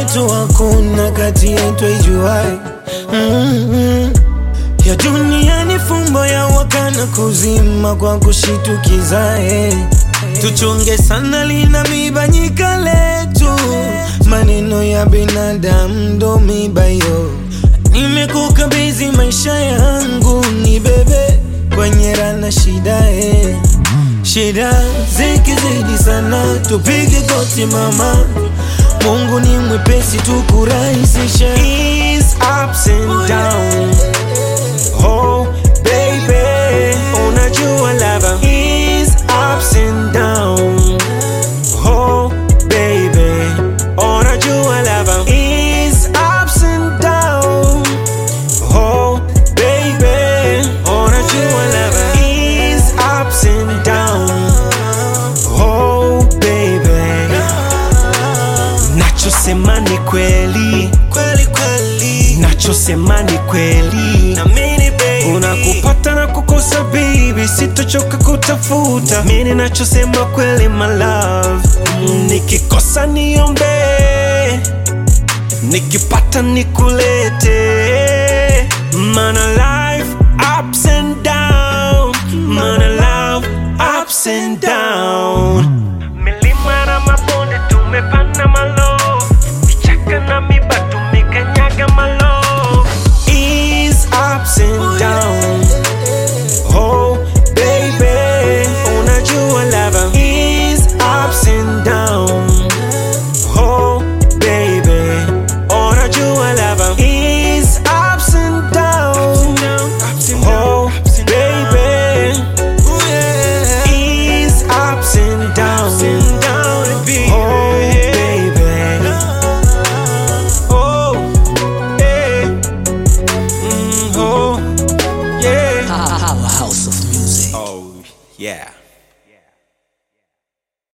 yetu hakuna kati yetu ijuai mm-hmm. ya dunia ni fumbo ya wakana kuzima kwa kushitukizae tuchunge sana lina mibanyika letu maneno ya binadamu ndo mibayo nimekukabidhi maisha yangu ni bebe kwenye rana shida eh. shida zikizidi sana tupige goti mama mungu ni mwepesi tukurahisisha Ease ups and down. Oh, baby, unajua lava. Ease ups and down. Oh, baby, unajua lava. Ease ups and down. Oh, baby, unajua lava. Ease ups and down. Oh, baby, nachosema ni kweli kweli kweli nachosema ni kweli namini baby unakupata na kukosa baby sitochoka kutafuta mini nachosema kweli my love Mm, nikikosa niombe nikipata nikulete mana life ups and down mana life